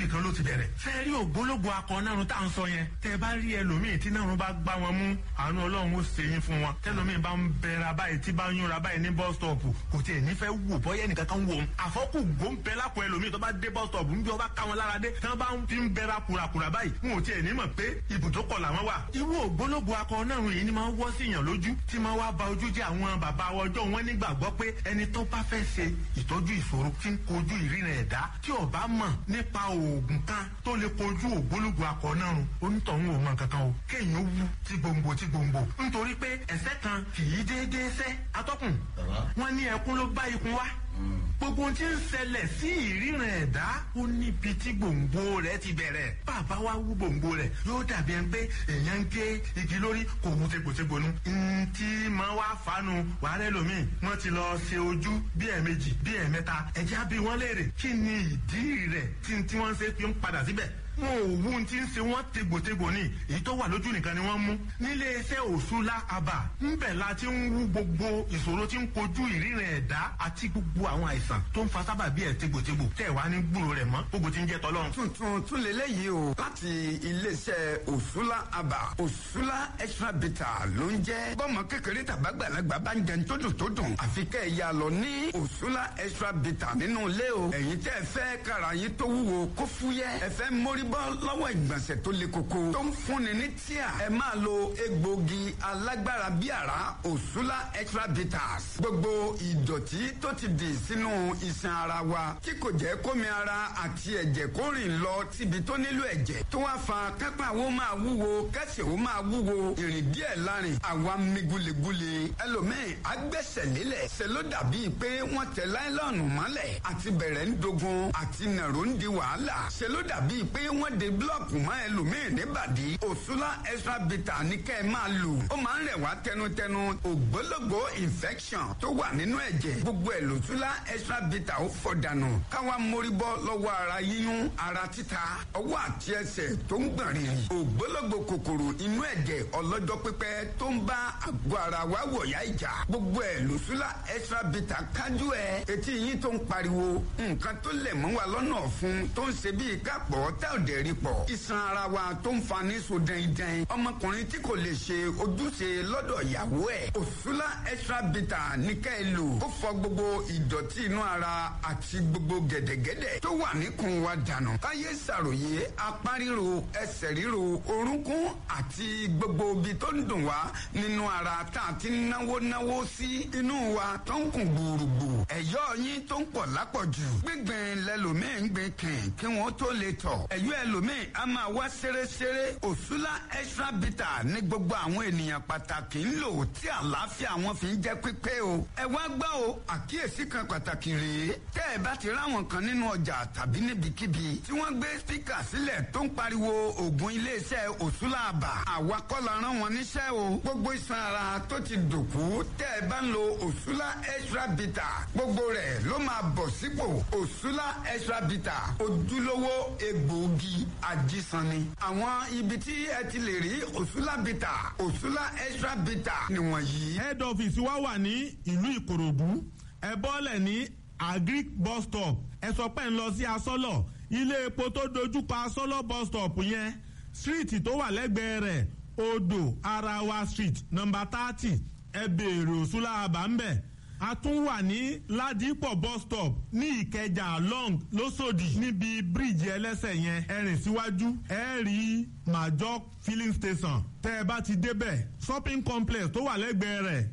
ibì kan ló ti bẹ̀rẹ̀. fẹ́ẹ́ rí ògbólógbò akọ nárun tá à ń sọ yẹn tẹ́ ẹ bá rí ẹlòmíì tí nárun bá gbá wọn mú àánú ọlọ́run ó ṣe yín fún wọn tẹ́lòmíì bá ń bẹ̀rẹ̀ báyìí tí bá ń yúnra báyìí ní bus stop kò tiẹ̀ nífẹ̀ẹ́ wò bọ́yẹ́ nìkan kan wò ó àfọ́kù gbóǹbẹ́ lápò ẹlòmíì tó bá dé bus stop níbi ọba ká wọn lára dé tí wọ́n bá ń fi ń bẹ̀rẹ̀ kùràkùrà báyìí wọn ò tiẹ̀ ní mọ̀ pé ibùdókọ̀ làwọn wà. irú ògbólógbò akọ nárun yìí ni máa ń wọ́ sí yàn lójú tí máa wá ba ojú jẹ́ àwọn bàbá ọjọ́ wọn nígbàgbọ́ pé ẹni tó bá fẹ́ ṣe ìtọ́jú ìṣòro tí ń kojú ìríran ẹ̀dá tí ó bá mọ̀ nípa oògùn kan tó lè kojú ògbólógbò akọ nárun onítọ̀hún ò mọ̀ kankan o kéèyàn ó wú tí gbòǹgbò tí gbòǹgbò nítorí pé ẹ̀sẹ̀ kan kì í déédéé sẹ́ atọ́kùn wọn ní ẹkún ló bá ikun wá gbogbo ohun tí ń ṣẹlẹ̀ sí ìríran ẹ̀dá ó níbi tí gbòǹgbò rẹ̀ ti bẹ̀rẹ̀ bàbá wa wú gbòǹgbò rẹ̀ yóò dàbí ẹni pé èèyàn ń gé igi lórí kò mú tegbòtegbò nu. ntí máa wá fanu wàhálà ẹlòmíì wọ́n ti lọ ṣe ojú bí ẹ̀ẹ̀mejì bí ẹ̀ẹ̀mẹ́ta ẹ̀jẹ̀ á bí wọ́n léèrè kí ni ìdí rẹ̀ tí tí wọ́n ṣe fi ń padà síbẹ̀ wọn ò wú ti ń ṣe wọn tegbòtegbò ní èyí tó wà lójú nìkan ni wọ́n mú nílé iṣẹ́ òṣùlá àbà ńbẹ̀ la ti ń wú gbogbo ìṣòro tí ń kojú ìríran ẹ̀dá àti gbogbo àwọn àìsàn tó ń fa sábà bí ẹ̀ tegbòtegbò tẹ̀ wá ní gbúrò rẹ̀ mọ́ gbogbo ti ń jẹ́ tọ́lọ́run. tuntun tún lélẹ́yìí o láti iléeṣẹ́ òṣùlá àbà òṣùlá extra bitter ló ń jẹ́ bọ́mọ kékeré tàbágbàlagbà bá ń jẹun tó dùn tó dùn àfi kẹ́ ẹ̀ yà lọ ní òṣùlá extra bitter nínú ilé o ẹ̀yin tẹ́ ẹ fẹ́ kára yín tó wúwo kó fúyẹ́ ẹ fẹ́ mórí bọ́ lọ́wọ́ ìgbọ̀nsẹ̀ tó le koko tó ń fúnni ní tíà ẹ máa lo egbògi alágbára bí àrá òṣùlá extra bitters gbogbo ìdọ̀tí tó ti dì sínú iṣan ara wa tí kò jẹ́ kómi ara àti ẹ̀jẹ̀ kó rìn lọ síbi tó nílò ẹ̀jẹ̀ tó wá fa kápá wo máa wúwo kẹsẹ̀ wo máa wúwo ìrìn díẹ̀ lárin àwa mi gulegule ẹlòmíì agbẹ́sẹ̀ lélẹ̀ ṣe ló dàbí pé wọ́n tẹ láìlọ́ọ̀nù mọ́lẹ̀ àti bẹ̀rẹ̀ ń dogun àti nàró ń di wàhálà ṣe ló dàbí pé wọ́n de búlọ̀kù mọ́ ẹlòmíì níbàdí òṣùlá extra bitter ní kẹ́ ẹ máa lò ó máa ń rẹ̀ wá tẹnutẹnu ògbólógbò infection tó wà nínú ẹ̀jẹ̀ gbogbo ẹ̀ lòṣùlá extra bitter ó fọ̀ dànù káwa mórí bọ́ lọ́wọ́ ara yíyún ara títa ọwọ́ àti ẹsẹ̀ tó ń gbọ̀n rìrì ògbólógbò kòkòrò inú ẹ̀jẹ̀ ọlọ́jọ́ pípẹ́ tó ń bá àgọ́ ara wa wọ̀yá ìjà gbogbo ẹ̀ lòṣùlá extra bitter kájú ẹ̀ etí yín tó ń pariwo nǹkan tó lẹ̀ mọ́ wa lọ́nà ọ̀fun tó ń ṣe bíi kápọ̀ tẹ́ ò dẹ̀ rí pọ̀ iṣan ara wa tó ń fa ní so dẹ́ndẹ́n ọmọkùnrin tí kò lè ṣe ojúṣe lọ́dọ̀ ìyàwó ẹ̀ òṣùlá extra bitter ní ká ẹ lò ó fọ gbogbo ìdọ̀tí inú ara àti gbogbo gẹ̀dẹ̀gẹ̀dẹ̀ tó wà níkùn wa dànù káyé ṣàròyé apá ríro ẹsẹ̀ ríro orúnkún àti gbogbo ibi tó ń dùn wá nínú ara tá a ti náwó náwó sí inú wa tó ń kùn gbùrùgbù ẹ̀yọ́ yín tó ń pọ̀ lápọ̀jù gbígbìn lẹ́lòmíì ń gbìn kìn kí wọ́n tó lè tọ̀ ẹ̀yọ́ ẹlòmíì a máa wá ṣeréṣeré òṣùlá extra bitter ní gbogbo àwọn ènìyàn pàtàkì ń lò tí àlàáfíà wọn fi ń jẹ́ pípé o ẹ wá gbọ́ o àkíyèsí kan pàtàkì rèé tẹ́ ẹ bá ti ráwọn kan nínú ọjà tàbí níbikíbi tí wọ́n gbé spíkà sílẹ̀ tó ń pariwo ògùn iléeṣẹ́ òṣùlá àbà àwa kọ́ la rán wọn níṣẹ́ o gbogbo iṣan ara tó ti dòkú tẹ́ ẹ bá ń lo òṣùlá extra bitter gbogbo rẹ̀ ló máa bọ̀ sípò òṣùlá extra bitter ojúlówó egbòogi ajísanni àwọn ibi tí ẹ ti lè rí òṣùlá bitter òṣùlá extra bitter nìwọ̀nyí. head office wa wà ní ìlú ìkòròdú ẹ bọ́lẹ̀ ní agric bus stop ẹ sọ pé ń lọ sí asọ́lọ̀ ilé epo tó dojúkọ asọ́lọ̀ bus stop yẹn street tó wà lẹ́gbẹ̀ẹ́ rẹ̀ odò arawa street number thirty ẹ béèrè òṣùlá àbá ń bẹ̀ a tún wà ní ládìpọ̀ bus stop ní ìkẹjà long lọ́sọ̀dì níbi bíríìjì ẹlẹ́sẹ̀ yẹn ẹ rìn síwájú ẹ rí major filling station tẹ́ ẹ bá ti débẹ̀ shopping complex tó wà lẹ́gbẹ̀ẹ́ rẹ̀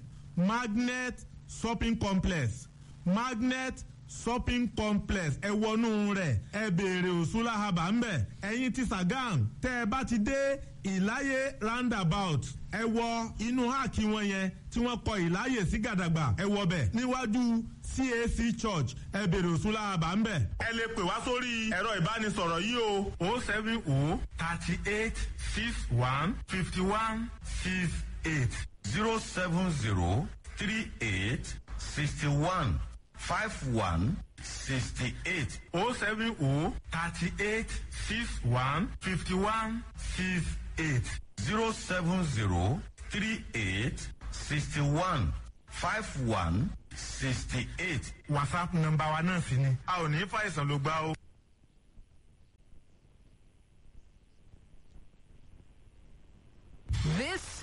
magnet shopping complex magnet shopping complex ẹ wọnú rẹ̀ ẹ béèrè òṣùlá haba ńbẹ̀ ẹ̀yin ti sàgán tẹ́ ẹ bá ti dé ìláyé roundabout ẹ wọ inú háàkì wọn yẹn tí wọ́n kọ ìláyè sí gàdàgbà ẹ wọ bẹ̀ níwájú cac church ẹ béèrè òṣùlá haba ńbẹ̀. ẹ lè pè wá sórí ẹ̀rọ ìbánisọ̀rọ̀ yìí o o seven o thirty eight six one fifty one six eight zero seven zero three eight sixty one five one sixty eight o seven o thirty eight six one fifty one six eight zero seven zero three eight sixty one five one sixty eight. whatsapp nọ́mbà wa náà sì ni a ò ní fàìsàn ló gbá o.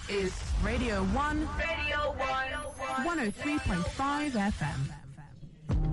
is Radio 1, Radio 1. 103.5 FM.